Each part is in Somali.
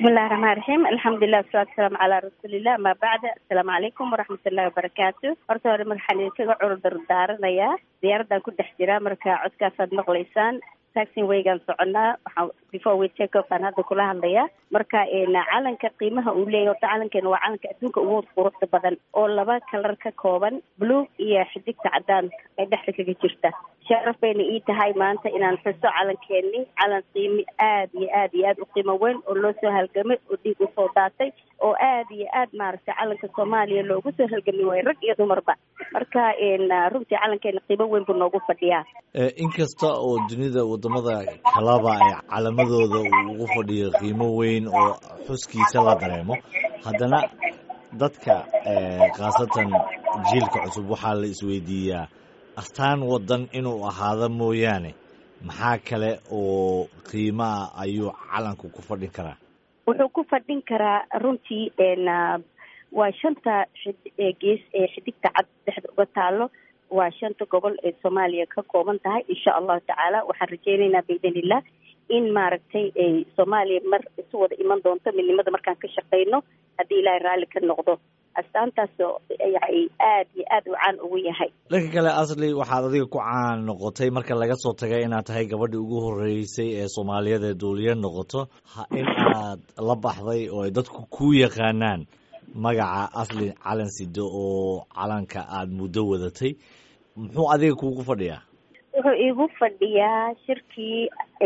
bismillahi raxmaan raxiim alxamdulilah wasalatu wasalaamu calaa rasuulillah amaa bacda asalaamu calaykum waraxmatullahi wabarakaatu horta hore waxaan idinkaga cudur daaranayaa diyaaradan ku dhex jira marka codkaasaad maqlaysaan taxin waygaan soconaa waxaa before we take off aan hadda kula hadlayaa marka calanka qiimaha uu leeyahy horta calankeena waa calanka adduunka ugu quruxda badan oo laba kalar ka kooban blue iyo xidigta cadaanka ee dhexda kaga jirta sharaf bayna ii tahay maanta inaan xuso calankeeni calan qiimi aad iyo aad iyo aad u qiimo weyn oo loo soo halgamay oo dhiig usoo daatay oo aad iyo aad maaragtay calanka soomaaliya loogu soo halgami waayo rag iyo dumarba marka runtii calankeena qiimo weyn buu noogu fadhiyaa inkasta oo dunida wadamada kalaba ay calamadooda uu ugu fadhiyo qiimo weyn oo xuskiisa la dareemo haddana dadka khaasatan jiilka cusub waxaa la isweydiiyaa astaan wadan inuu ahaado mooyaane maxaa kale oo qiimaa ayuu calanku ku fadhin karaa wuxuu ku fadhin karaa runtii waa shanta gees ee xidigta cad dhexda uga taalo waa shanta gobol ee soomaaliya ka kooban tahay insha allahu tacaala waxaan rajeynaynaa biidnillah in maaragtay soomaaliya mar isu wada iman doonto midnimada markaan ka shaqeyno haddii ilaahay raalli ka noqdo astaantaas yani aad iyo aad u caan ugu yahay dhanka kale asli waxaad adiga ku caan noqotay marka laga soo tagay inaad tahay gabadhii ugu horeysay ee soomaaliyeed ee duuliye noqoto in aad la baxday oo ay dadku ku yaqaanaan magaca asli calan sido oo calanka aada muddo wadatay muxuu adiga kuugu fadhiyaa wuxuu iigu fadhiyaa shirkii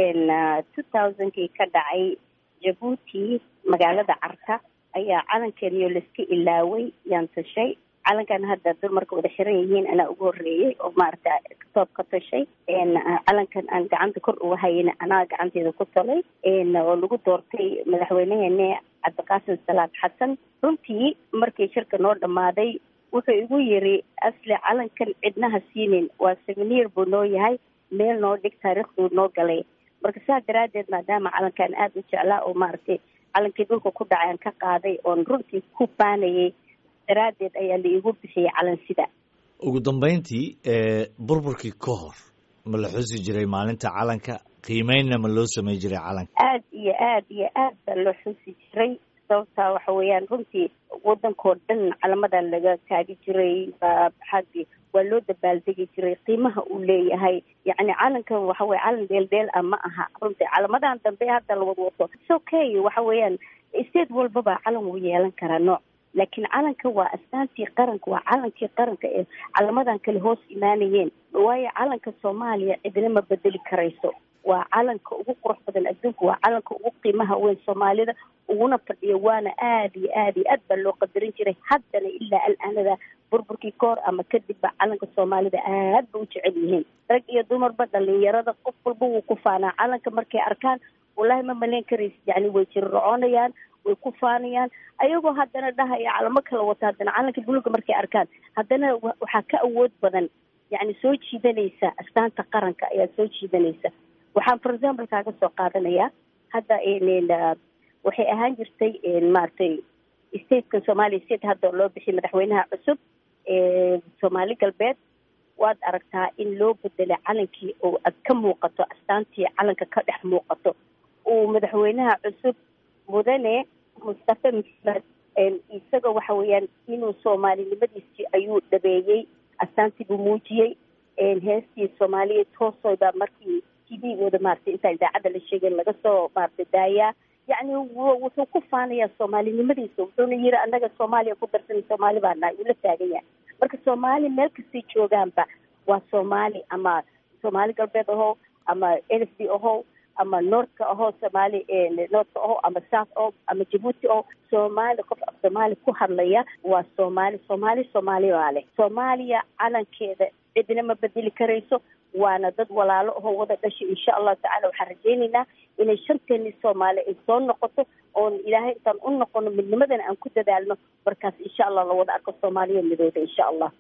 two thousandkii ka dhacay jabuuti magaalada carta ayaa calankeeniyo laiska ilaaway yaan tashay calankan hadda dumarka wada xiran yihiin anaa ugu horeeyey oo maaragta toob ka tashay calankan aan gacanta kor uga hayana anaa gacanteeda ku talay oo lagu doortay madaxweyneheene cabdiqaasim salaad xasan runtii markii shirka noo dhammaaday wuxuu igu yiri asli calankan cidnaha siinin waa seveniir buu noo yahay meel noo dhig taariikhduu noo galay marka saa daraaddeed maadaama calankan aada u jeclaa oo maaragtay calankii dhulka ku dhacay aan ka qaaday oon runtii ku baanayay daraaddeed ayaa la iigu bixiyey calan sida ugu dambeyntii burburkii ka hor ma la xusi jiray maalinta calanka qiimeynna ma loo samey jiray calanka aad iyo aad iyo aad baa loo xusi jiray sababtaa waxa weeyaan runtii wadankoo dhan calamadan laga taagi jiray xaggi waa loo dabaaldegi jiray qiimaha uu leeyahay yacni calankan waxa weye calan dheeldheel ah ma aha runtii calamadan dambe hadda la wad wato is okay waxa weeyaan state walbaba calan wuu yeelan karaa nooc laakiin calanka waa astaantii qaranka waa calankii qaranka ee calamadan kale hoos imaanayeen waayo calanka soomaaliya cidina ma bedeli karayso waa calanka ugu qurux badan adduunka waa calanka ugu qiimaha weyn soomaalida uguna fadhiya waana aad iyo aad iyo aad baa loo qadarin jiray haddana ilaa al-aanada burburkii kahor ama kadibba calanka soomaalida aad ba u jecel yihiin rag iyo dumarba dhalinyarada qof walba wuu ku faanaa calanka markay arkaan wallahi ma malayn karaysa yani way jirrocoonayaan way ku faanayaan ayagoo haddana dhahaya calamo kala wata haddana calanka buluga markay arkaan haddana waxaa ka awood badan yani soo jiidanaysa astaanta qaranka ayaa soo jiidanaysa waxaan for example kaaga soo qaadanayaa hadda waxay ahaan jirtay maaragtay statekan somalia state hadda loo bixiyay madaxweynaha cusub soomaali galbeed waad aragtaa in loo bedelay calankii oo ad ka muuqato astaantii calanka ka dhex muuqato uu madaxweynaha cusub mudane mustafe maxamed isaga waxa weeyaan inuu soomaalinimadiisii ayuu dhabeeyey astaantii buu muujiyey heestii soomaaliya toosoyba markii t v-gooda maaragtay intaa idaacadda la sheegay laga soo maaragtay daayaa yacni wuxuu ku faanayaa soomaalinimadiisa wuxuuna yiri annaga soomaaliya ku darsan soomaali baa nahay uu la taagan yahay marka soomaali meel kastay joogaanba waa soomaali ama soomaali galbeed ahow ama n f d ahow ama northka ahoo soomaali northka aho ama south o ama jabuuti oo soomaali qof af soomaali ku hadlaya waa soomaali soomaali soomaali baa leh soomaaliya calankeeda cidina ma bedeli karayso waana dad walaalo ahoo wada dhashay insha allahu tacala waxaan rajaynaynaa inay shanteeni soomaali ay soo noqoto oon ilaahay intaan u noqono midnimadana aan ku dadaalno markaas insha allah la wada arko soomaaliya midooda insha allah